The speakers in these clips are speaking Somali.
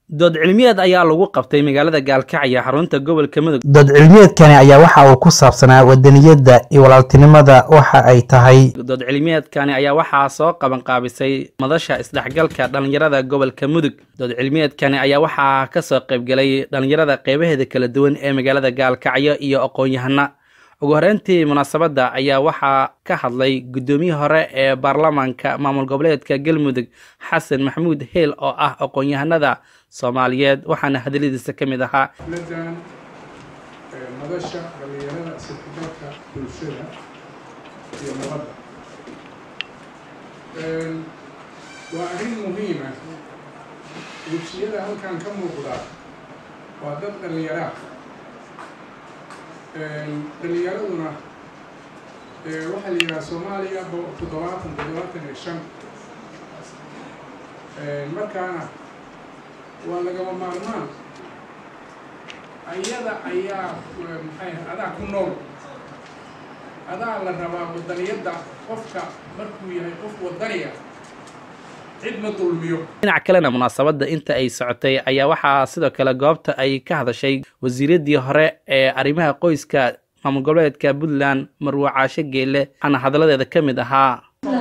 dood cilmiyeed ayaa lagu qabtay magaalada gaalkacyo xarunta gobolka mudug dood cilmiyeedkani ayaa waxa uu ku saabsanaa wadaniyadda iyo walaaltinimada waxa ay tahay dood cilmiyeedkani ayaa waxaa soo qaban qaabisay madasha isdhexgalka dhallinyarada gobolka mudug dood cilmiyeedkani ayaa waxaa kasoo qaybgelay dhallinyarada qeybaheeda kala duwan ee magaalada gaalkacyo iyo aqoon-yahana ugu horeyntii munaasabadda ayaa waxaa ka hadlay guddoomiyii hore ee baarlamaanka maamul goboleedka galmudug xasan maxamuud heel oo ah aqoon-yahanada soomaaliyeed waxaana hadaladiisa ka mid ahaa ladan madasha dhallinyarada isdhexgalka bulshada iyo nabadda waa arrin muhiima wejiyada halkan ka muuqdaa waa dad dhallinyaraa dhallinyaraduna waxaa la yidhaha soomaaliya toddobaatan toddobaatan iyo shan markaana waa lagama maarmaan ayada ayaa maxay adaa ku nool adaa la rabaa wadaniyadda qofka markuu yahay qof wadaniya cid ma dulmiyo dhinac kalena munaasabadda inta ay socotay ayaa waxaa sidoo kale goobta ay ka hadashay wasiiraddii hore ee arrimaha qoyska maamul goboleedka puntland marwe caashe geelle waxaana hadalladeeda ka mid ahaa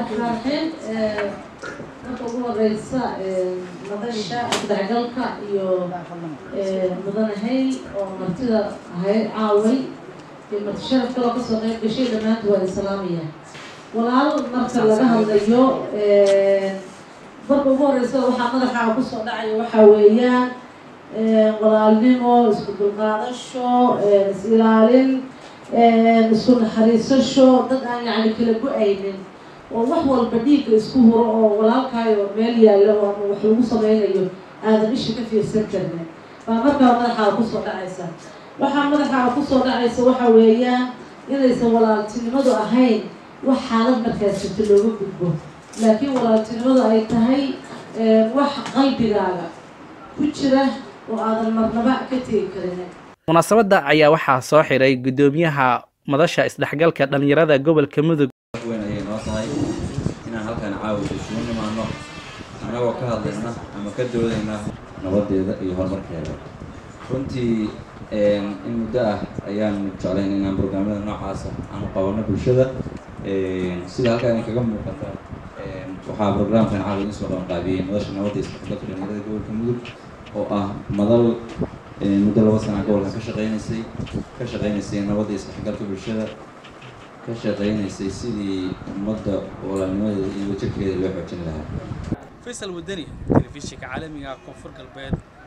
marka ugu horeysa madasha isdhexgalka iyo mudanahay oo martida ahayd caaway iyo marti sharaf kaloo kasoo qeyb gashay dhammaanta waa islaamaya walaal marka laga hadlayo marka ugu horeysa waxaa madaxa kusoo dhacaya waxaa weeyaan walaalnimo isku dulqaadasho is-ilaalin isku naxariisasho dad aan yacni kala go-aynin oo wax walba dhiigga isku huro oo walaalkaayo meel yaallo ama wax lagu sameynayo aadan isha ka fiirsan karnin baa markaa madaxaa kusoo dhacaysa waxaa madaxaa kusoo dhacaysa waxa weeyaan inaysan walaaltinimadu ahayn wax xaalad markaas jirta looga gudbo laakiin walaaltinimadu ay tahay wax qalbigaaga ku jira oo aadan marnaba ka tegi karin munaasabadda ayaa waxaa soo xiray guddoomiyaha madasha isdhexgalka dhallinyarada gobolka mudug weyn ayay noo tahay inaan halkan caawa isugu nimaano annagoo ka hadlayna ama ka doodayna nabadeeda iyo horumarkeeda runtii in muddo ah ayaanu jeclayn inaan brograamyada noocaasa aanu qabanno bulshada sida halkaan kaga muuqata waxaa brograamkan caawa idin soo qabanqaabiyey madasha nabadda isdhexgalka dhallinyarada gobolka mudug oo ah madal muddo laba sana gobolka ka shaqeynaysay ka shaqeynaysay nabadda isdhexgalka bulshada ka shaqeynaysay sidii ummadda walaalnimadeeda iyo wajabkeeda loo xoojin lahaa faysal wadani telefishinka caalamiga koonfur galbeed